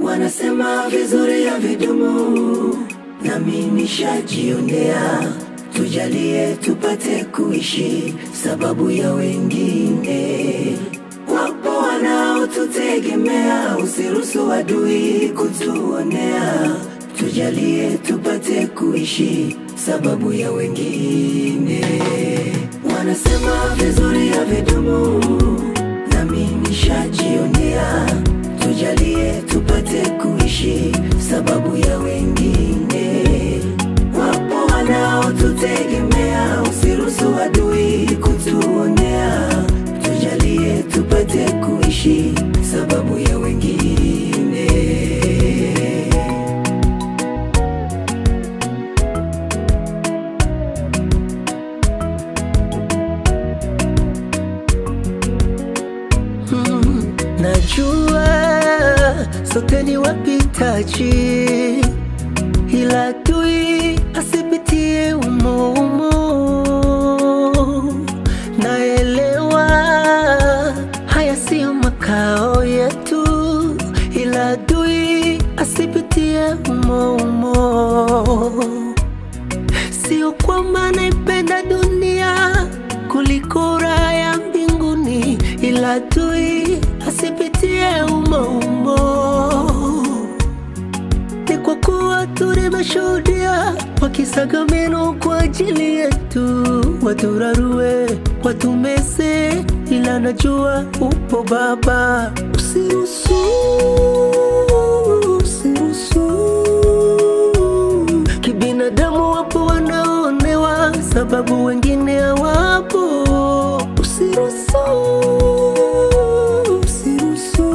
Wanasema vizuri ya vidumu, nami nishajionea. Tujalie tupate kuishi sababu ya wengine. Wapo wanaotutegemea, usiruhusu adui kutuonea. Tujalie tupate kuishi sababu ya wengine. Wanasema vizuri ya vidumu, nami nishajionea. Tujalie tupate kuishi sababu ya wengine. Wapo wanaotutegemea, usiruhusu adui kutuonea. Tujalie tupate kuishi sababu ya wengine. Najua sote ni wapitaji, ila adui asipitie umo umo. Naelewa haya siyo makao yetu, ila adui asipitie umo umo. Sio kwamba naipenda dunia kuliko raha ya mbinguni, ila adui asipitie umo umo. Ni kwa kuwa tulimeshuhudia wakisaga meno kwa ajili yetu, waturarue, watumeze, ila najua upo Baba. Usiruhusu, usiruhusu Kibinadamu wapo wanaonewa sababu wengine hawapo. Usiruhusu, usiruhusu,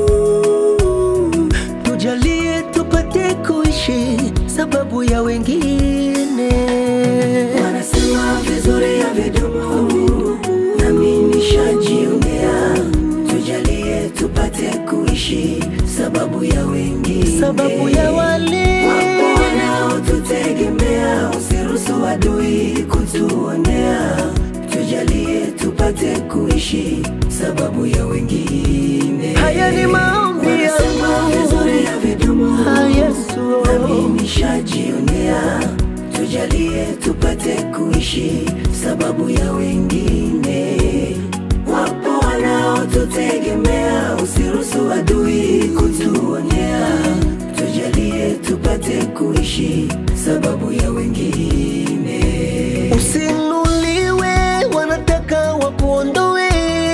tujalie tupate kuishi sababu ya wengine. Wanasema vizuri ya vidumu, nami nishajionea. Tujalie tupate kuishi sababu ya wengine, Sababu ya wale wapo wanaotutegemea, usiruhusu adui kutuonea. Tujalie tupate kuishi sababu ya wengine. haya ni maombi Wanasema yangu. vizuri ya vidumu, Ah, Yesu. nami nishajionea. Tujalie tupate kuishi sababu ya wengine. Wapo wanaotutegemea, usiruhusu adui kutuonea. Tujalie tupate kuishi sababu ya wengine. Usinuliwe, wanataka wakuondoe.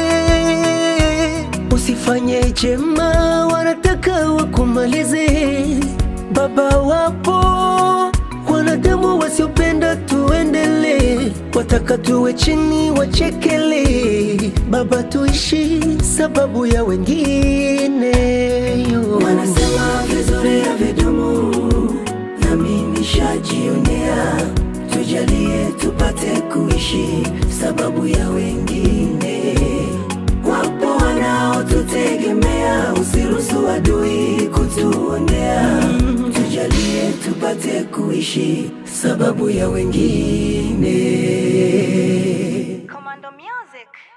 Usifanye jema, wanataka wakumalize. Baba, wapo wanadamu wasiopenda tuendelee, wataka tuwe chini, wachekele. Baba, tuishi sababu ya wengine. Wanasema vizuri ya vidumu, nami nishajionea. Tujalie tupate kuishi sababu ya wengine. Wapo wanaotutegemea, usiruhusu adui kutuonea. Tujalie tupate kuishi sababu ya wengine. Commando Music.